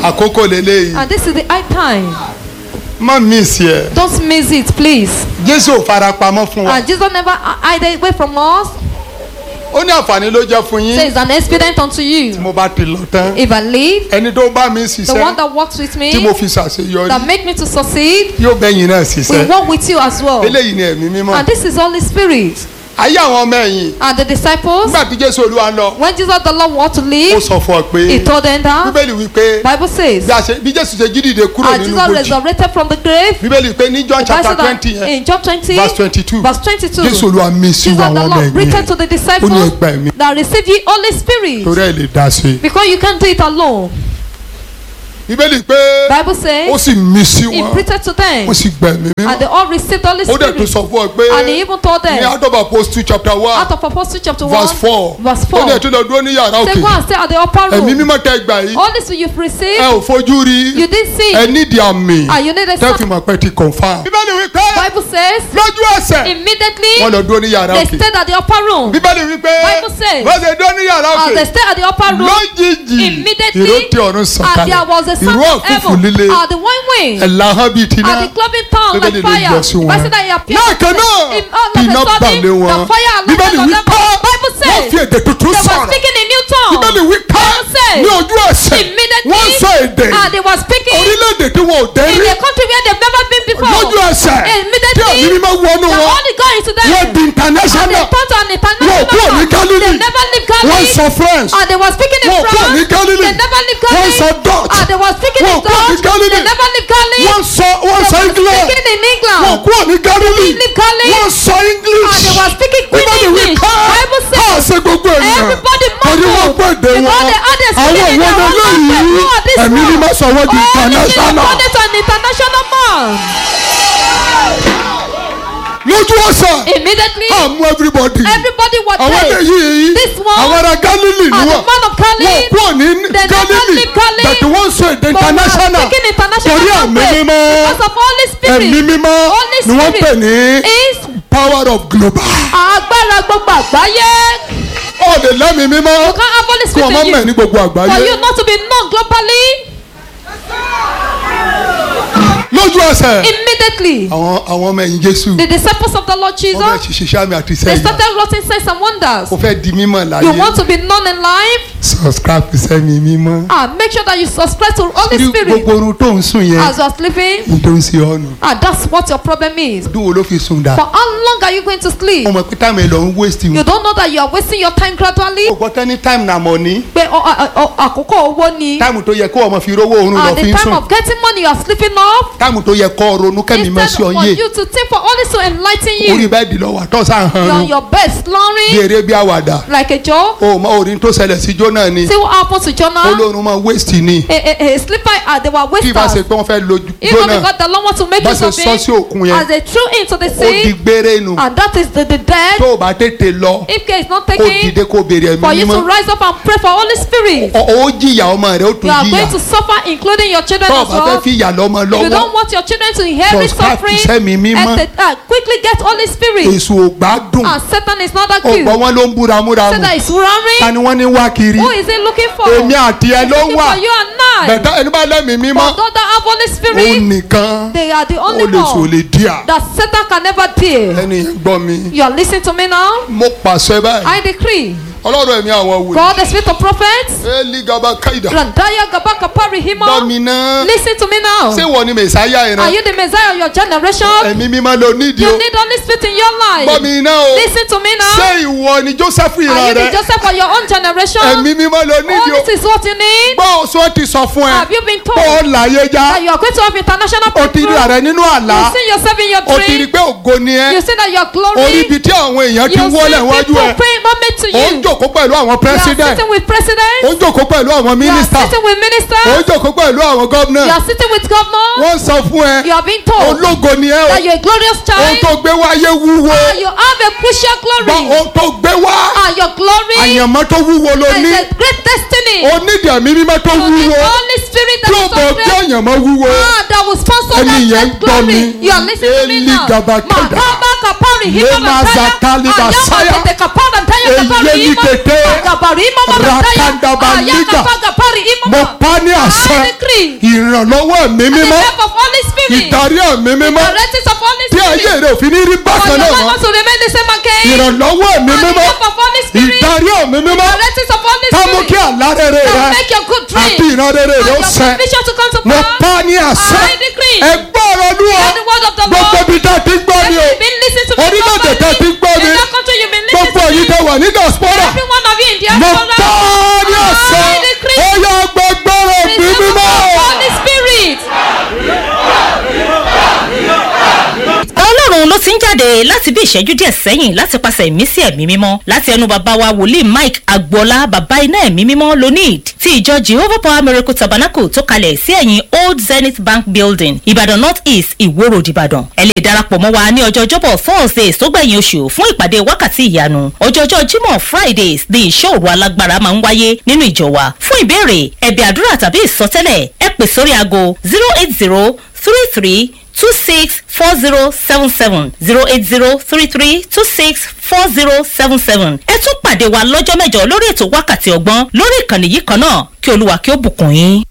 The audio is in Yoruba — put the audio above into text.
àkókò lélẹ́yìí And this is the high time. má miss yẹ Don't miss it, please. jésù ò farapamọ́ fún wa And Jesus never hide it away from us. ó ní àǹfààní ló jẹ́ fún Say yín it's an expedient unto you. mo bá ti lọ tán If I leave, ẹni tó bá mi the one ṣiṣẹ́ that works with tí mo me, fi ṣàṣeyọrí that make me to succeed, yóò bẹ́yìn náà will ṣiṣẹ́ work with you as well. eléyìí ni ẹ̀mí mímọ́ And this is Holy Spirit. ayé àwọn ọmọ ẹ̀yìn And the disciples, nígbà tí jésù olúwa lọ when Jesus the Lord want to ó leave, sọ fún ọ pé he told them that. bíbélì wípé Bible says, bí a ṣe- bí jésù ṣe jí dìde kúrò and nínú Jesus bòjì resurrected from the grave. bíbélì pé ní john The Bible chapter said twenty that yẹn in John 20, verse twenty two verse 22, jésù olúwa mi sí Jesus àwọn the ọmọ Lord ẹ̀yìn written yẹn to the ó ní disciples ẹgbà ẹ̀mí that receive ye Holy Spirit torí ẹ̀ lè dá sí i because you can't do it alone. bíbélì pé Bible ó says sì mí sí he wọn preached to them ó sì gbà ẹ̀mí and mímọ́ they all received Holy ó dẹ̀ tún Spirit sọ fún ọ pé and he even told ní them out of apostle chapter one out of Apostle chapter 1 verse four verse ó 4 ní ẹ̀tún lọ dúró ní yàrá say òkè go and stay at the upper ẹ̀mí room mímọ́ tẹ́ gbà yìí Holy Spirit you've ẹ received ò fojú rí you didn't see ẹ nídìí àmì and you need a tẹ́ fi sign mọ̀ pé ti confam. bíbélì wípé Bible says lójú ẹsẹ̀ immediately wọ́n lọ dúró ní yàrá they òkè stayed at the upper room bíbélì wípé Bible says, wọ́n ṣe dúró ní yàrá as they òkè stayed at the upper room lójijì immediately ìró tí ọ̀run and sọ̀kalẹ̀ there was a sound ìró of ọ̀fùfù heaven líle and the one wind ẹ̀là hàn bíi tiná and the cloven tongue like Bíbélì ló fire yọ sí wọn. Bible said that he appeared lẹ́ẹ̀kan náà in all of iná a sudden balẹ̀ wọn the fire bíbélì alighted on them wípé Bible wọ́n says fi èdè tuntun they were sọ̀rọ̀ speaking in new tongue bíbélì wípé Bible says ní ojú ẹsẹ̀ immediately wọ́n sọ èdè and they were speaking orílẹ̀-èdè tí wọn ò dé in rí a country where they've never been before lójú ẹsẹ̀ tí immediately ẹ̀mí mímọ́ wọnú the wọn Holy God into them wọ́n di and they international turned to an wọn ò kúrò ní international Galilee they never leave wọ́n Galilee sọ French and they were speaking in wọn ò kúrò France ní Galilee they never leave wọ́n Galilee sọ Dutch and they were speaking wọn in ò kúrò ní Dutch Galilee they never leave Galilee wọ́n sọ wọ́n they sọ were England speaking in England wọn ò kúrò ní Galilee leave Galilee wọ́n sọ and English they were speaking Queen bíbélì English wípé Bible ká says ṣe gbogbo ènìyàn everybody torí wọ́n mumbled gbọ́ èdè because wọn they had a àwọn spirit in ìwọ their own language lélẹ́yìí who are this ẹ̀mí one mímọ́ sọ wọ́n di Holy Spirit international turned it to an international man lójú ọ̀sẹ̀ immediately àmú everybody everybody was àwọn there eléyìí This one àwọn ará Galilee ni and the wọ́n man of wọ́n Galilee kúrò ní they never Galilee leave Galilee bẹ̀tẹ̀ wọ́n sọ èdè but we are international speaking international torí ẹ̀mí language mímọ́ because of Holy Spirit ẹ̀mí mímọ́ Holy ni wọ́n Spirit pè ní is power of global agbára gbogbo àgbáyé ó lè lẹ́mí mímọ́ you can't have Holy kí wọ́n má Spirit in mẹ̀ you ní gbogbo for àgbáyé you not to be known globally lójú ẹsẹ̀ immediately àwọn àwọn ọmọ ẹ̀yìn Jésù the disciples of the Lord wọ́n fẹ́ Jesus ṣiṣẹ́ àmì àti they sẹ́yìn started writing signs and wonders ó fẹ́ di mímọ̀ you láyé want to be known in life subscribe to sẹ́mi mímọ́ ah make sure that you subscribe to Holy Rí Spirit gbogbo orun tó ń sùn yẹn as you are sleeping ní tó ń ṣe ọ́nù ah that's what your problem is ọdún wo ló fi sùn dà for how long are you going to sleep ọmọ pé táìmù ẹ̀ lọ ń waste you wọn don't know that you are wasting your time gradually o gbọ́ tán ní táìmù nà mọ̀ ní pé ọ- ọ- ọ- àkókò owó ni táìmù tó yẹ kó ọmọ fi rówó oorun lọ at fi the ń time sùn of getting money you are sleeping off táìmù tó yẹ kó ronú kẹ́mi mọ́ sí instead ọ for yé you to think for only to enlighten orí you bẹ́ẹ̀dì lọ wà tó sàn hàn you are rún your best bí snoring eré bí àwàdà like a joke o mọ orin tó ṣẹlẹ̀ sí jóná ni see what happen to Jonah olórun máa waste ni a a a sleeper ah they were kí bá ṣe wasters pé wọ́n fẹ́ lo even jóná because the Lord want to make bá use ṣe of sọ sí him òkun yẹn as they threw into the ó di sea gbére nu and that is the the dead tó o bá tètè lọ if care is not kó taken dìde kó béèrè for ẹ̀mí you to mímọ́ rise up and pray for Holy Spirit Ọ- ó jìyà ọmọ rẹ ó you tún are jìyà going to suffer including your children tó o as bá fẹ́ well fi ìyà lọ́mọ If you lọ́wọ́ don't want your children to inherit Subscribe to suffering, Sẹ́mi Mímọ́. et- uh, quickly get Holy Spirit. èso ò gbádùn And Satan is not that ó cute. gbọ́ wọn ló ń búra múra mu Satan is ta roaring. ni wọ́n ní wá kiri Who is he looking for? èmi àti ẹ He's ló looking wà for you and I. bẹ̀tẹ̀ ẹni bá lẹ́mìí mímọ́ But those that have Holy òun Spirit, nìkan they are the ó only lè sò one lè díà that Satan can never deal. ẹni yẹn gbọ́ mi You are listening to me now? mo pàṣẹ báyìí I decree. ọlọ́run ẹ̀mí àwọn wòlíì God, the spirit of prophets, eli gaba kaida Randaya Gabaka gbọ́ Parihima, mi náà listen to me now. ṣé wọ́n ni mẹ̀sáyà Are ìran you the Messiah of your generation? ẹ̀mí mímọ́ ló nídìí You o need Holy Spirit in your gbọ́ life. mi náà o Listen to me ṣé now. ìwọ ni Joseph Are ìran you the rẹ Joseph of your own generation? ẹ̀mí mímọ́ ló nídìí Oh, o this is what you need. gbọ́ oṣù ti sọ fún ẹ Have you been kó o told láyé já that you are going to have international o ti rí breakthrough? ààrẹ nínú àlá You see yourself in your o ti rí dream. pé ògo ni ẹ You see that your orí glory. ibi tí àwọn èèyàn ti You see wọlé wájú people ẹ praying moment to ó ń you. jòkó pẹ̀lú àwọn You are president sitting with ó presidents. ń jòkó pẹ̀lú àwọn You are minister sitting with ó ń ministers. jòkó pẹ̀lú àwọn You governor are sitting with governors. wọ́n sọ fún ẹ You are being told ológo ni ẹ o that you are a glorious ohun child. tó gbé wáyé wúwo And you have a crucial gbọ́ glory. ohun tó gbé wá And your glory àyànmọ́ tó wúwo ló is ní a great destiny. onídìí ẹ̀mí mímọ́ tó You need wúwo Holy Spirit tí that ó is bọ̀ so bí great. àyànmọ́ wúwo Ah, that will sponsor Ẹni that yẹn great gbọ́ glory. mi. You are listening to me Eli now. Gabakada. Mahaba kapari hima Lema mataya. zakali Ayama basaya. tete kapara ntaya Eye kapari ni hima. kete. Agabari hima mataya. Rakanda baliga. Ayakapa kapari hima. mo pa ní àṣẹ I decree. ìrànlọ́wọ́ ẹ̀mí The mímọ́ help of Holy Spirit. ìdarí ẹ̀mí mímọ́ Directions of Holy tí ayé Spirit. rẹ̀ òfin ní rí For bákan your náà life mọ́ must remain the same again. ìrànlọ́wọ́ ẹ̀mí And the mímọ́ help of Holy Spirit. ìdarí ẹ̀mí mímọ́ Directions of Holy ká mú kí Spirit. àlá rere That rẹ make your good àti dream. ìran rere And rẹ ó your ṣẹ vision to come to mo pass. pa ní àṣẹ I decree. ẹgbẹ́ ọ̀rọ̀ lúwọ̀ Hear the word of the gbogbo Lord. ibi tá a ti gbọ́ ni o You've been listening to me Orílẹ̀-èdè properly. tẹ́ ti gbọ́ mi. In that country you've been listening gbogbo to èyí me. tẹ wà ní diaspora Every one of you in the mo diaspora. pa ní àṣẹ I decree. ó yá gbogbo rẹ̀ bí Receive the mímọ́. Holy Spirit. ọlọ́run ló ti ń jáde láti bí ìṣẹ́jú díẹ̀ sẹ́yìn láti pàṣẹ ìmísí ẹ̀mí mímọ́ láti ẹnu bàbá wa wòlíì mike agboola bàbá iná ẹ̀mí mímọ́ lonid ti ìjọ jehovah power miracle tabernacle tó kalẹ̀ sí ẹ̀yìn old zenith bank building ìbàdàn north east ìwó road ìbàdàn ẹ lè darapọ̀ mọ́ wa ní ọjọ́ ọjọ́bọ̀ thursdays tó gbẹ̀yìn oṣù fún ìpàdé wákàtí ìyanu ọjọ́jọ́ jímọ̀ fridays ní ìṣọ́ òru alágbára máa ń wáyé nínú ìjọ wa fún ìbéèrè ẹ̀bẹ̀ àdúrà tàbí ìsọtẹ́lẹ̀ ẹ pè sórí aago zero eight zero three three two six four zero seven seven zero eight zero three three two six four zero seven seven. ẹ tún pàdé wa lọ́jọ́ mẹ́jọ lórí ètò wákàtí ọgbọ́n lórí ìkànnì yìí kan náà kí olúwa kí ó bùkún yín.